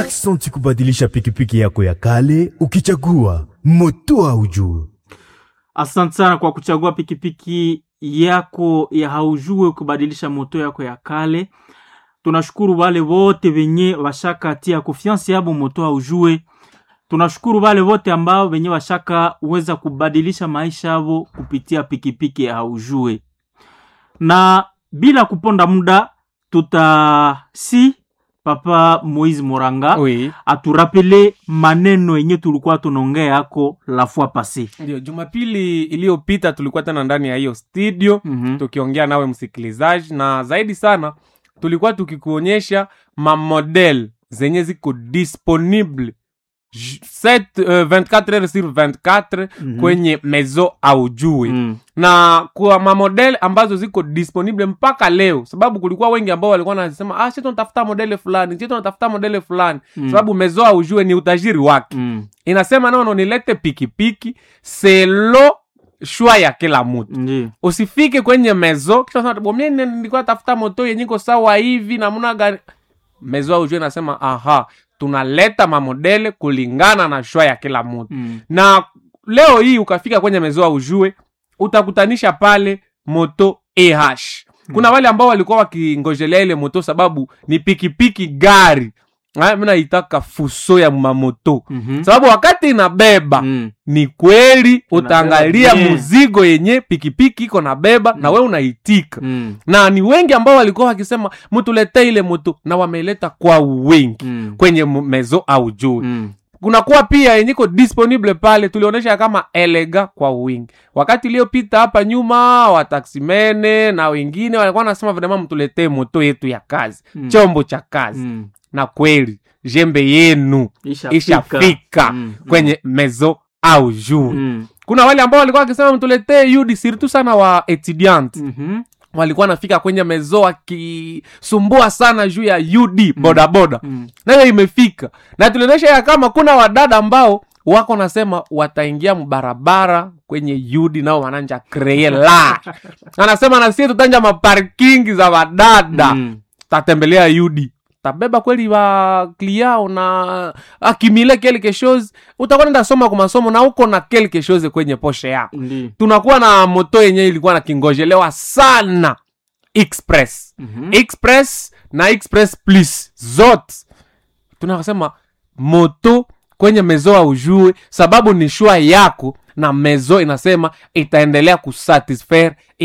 Aksanti kubadilisha pikipiki yako ya kale ukichagua moto haujue. Asante sana kwa kuchagua pikipiki yako ya haujue kubadilisha moto yako ya kale. Tunashukuru wale wote wenye washakatia confiance yabo moto haujue. Tunashukuru wale wote ambao wenye washaka uweza kubadilisha maisha yao kupitia pikipiki ya haujue. Na bila kuponda muda tutasi Papa Moise Moranga Oui. aturapele maneno yenye tulikuwa tunaongea yako la fois passé. Ndio, Jumapili iliyopita tulikuwa tena ndani ya hiyo studio Mhm. tukiongea nawe msikilizaji, na zaidi sana tulikuwa tukikuonyesha mamodel zenye ziko disponible j- set, uh, 24 heures sur 24 Mhm. kwenye mezo aujui Mm. na kwa mamodel ambazo ziko disponible mpaka leo sababu kulikuwa wengi ambao walikuwa nasema ah, si tunatafuta modele fulani si tunatafuta modele fulani Mm. sababu mezo aujue ni utajiri wake Mm. inasema nono nilete pikipiki selo shwa ya kila mtu Ndiyo. usifike kwenye mezo kisha unasema, "Bo, mimi nilikuwa tafuta moto yenye iko sawa hivi namna gani mezo aujue inasema aha tunaleta mamodele kulingana na shwa ya kila mtu Mm. na leo hii ukafika kwenye mezoa ujue utakutanisha pale moto eh kuna wale ambao walikuwa wakingojelea ile moto sababu ni pikipiki gari Ah, mi naitaka fuso ya mamoto Mhm. sababu wakati inabeba Mm. ni kweli utaangalia bien. muzigo yenye pikipiki iko nabeba na we unaitika Mm. na ni wengi ambao walikuwa wakisema mtuletee ile moto na wameleta kwa wingi Mm. kwenye mu- mezo au juu Mm. kunakuwa pia yenye iko disponible pale tulionyesha kama elega kwa wingi wakati iliyopita hapa nyuma wataksimene na wengine walikuwa nasema vrema mtuletee moto yetu ya kazi Mm. chombo cha kazi Mm. na kweli jembe yenu Ishafika. ishafika Mm. kwenye mezo au juu Mm. kuna wale ambao walikuwa wakisema mtuletee ud sirtu sana wa etudiant Mhm. walikuwa nafika kwenye mezo wakisumbua sana juu ya ud bodaboda Mm. nayo imefika na tulionyesha ya kama kuna wadada ambao wako nasema wataingia mbarabara kwenye yudi nao wananja kreye la anasema nasie tutanja maparkingi za wadada Mm. tatembelea yudi tabeba kweli wa kliao na akimile quelque chose utakuwa nenda soma kwa masomo na uko na quelque chose kwenye poshe yako Ndiyo. tunakuwa na moto yenye ilikuwa na kingojelewa sana express Mhm. express na express plus zote tunasema moto kwenye mezo aujue sababu ni shua yako na mezo inasema itaendelea kusatisfaire